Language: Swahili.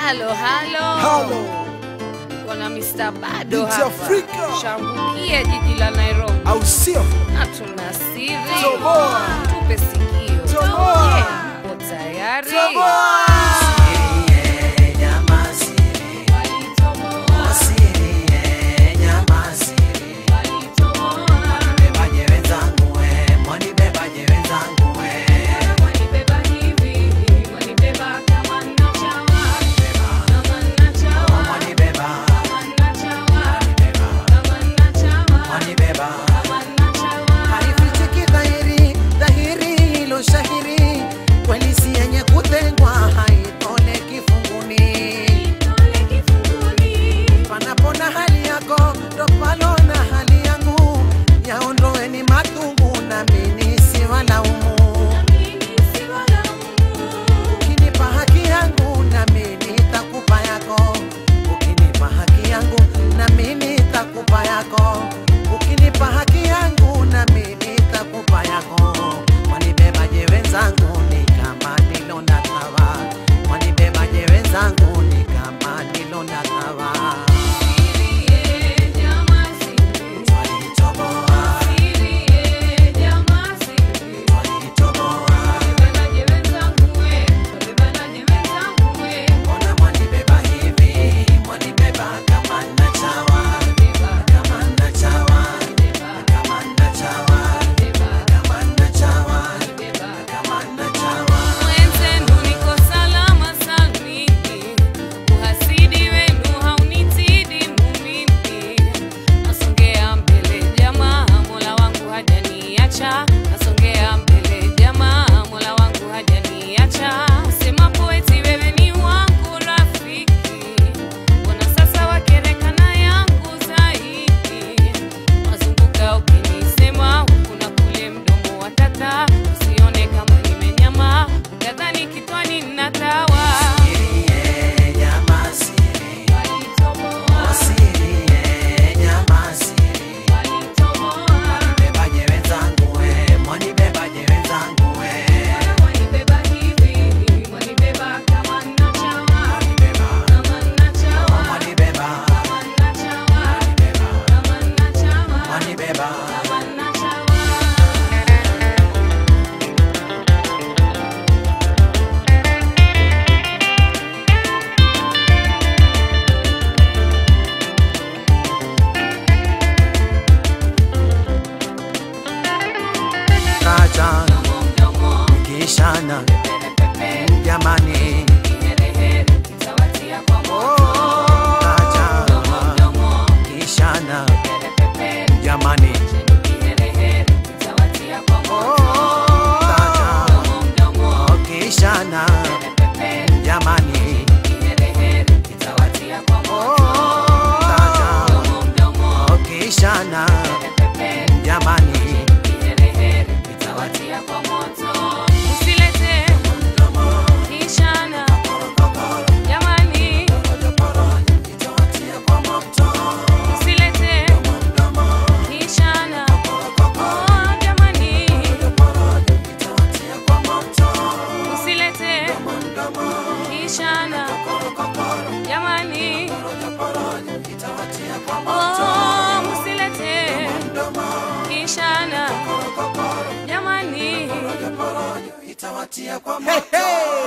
Halo, halo. Halo. Kuna Mr. Bado Binti hapa. Afrika. Shambukia jiji la Nairobi. au sio? Na tuna siri. Toboa. Tupe sikio. Toboa. Yeah. Uko tayari? Haifichiki dhahiri, dhahiri hilo shahiri, kweli si yenye kutengwa, haitole kifunguni. Panapo na hali yako, ndo palo na hali yangu, yaondoeni matungu, nami nisiwalaumu. Ukinipa haki yangu, nami nitakupa yako. Ukinipa haki yangu, nami nitakupa yako. Ukinipa haki yangu, nami nitakupa yako. Wanibebaje wenzangu, ni kama nilonda tawa. Wanibebaje wenzangu, ni kama nilonda tawa. Walitoboa, walitoboa. Mbona mwanibeba hivi? Mwanibeba kama nachawa, kama nachawa, kama nachawa, kama nachawa, kama nachawa. Mwenzenu niko salama salmini, uhasidi wenu haunitidi mumimi. Nasongea mbele jamaa, Mola wangu hajaniacha. Nasongea mbele jamaa, Mola wangu hajaniacha. Sema poeti wewe ni wangu rafiki, mbona sasa wakerekana yangu zaidi? Wazunguka ukinisema huku na kule, mdomo wa tata, usione kama nimenyama, ukadhani kitwani natawa. Sirie, nyama siri, sirie, nyama siri. Mwanibebaje wenzangu we, mwanibebaje wenzangu we. Mwanibeba, mwanibeba, mwanibeba. Kacha, kishana, jamani. Kacha, kishana, jamani. Kacha, kishana, jamani. Kacha, kishana, jamani. Usilete kishana, jamani. Usilete kishana, oh, jamani. Usilete kishana, jamani. Oh, msilete kishana, jamani. Hey, hey!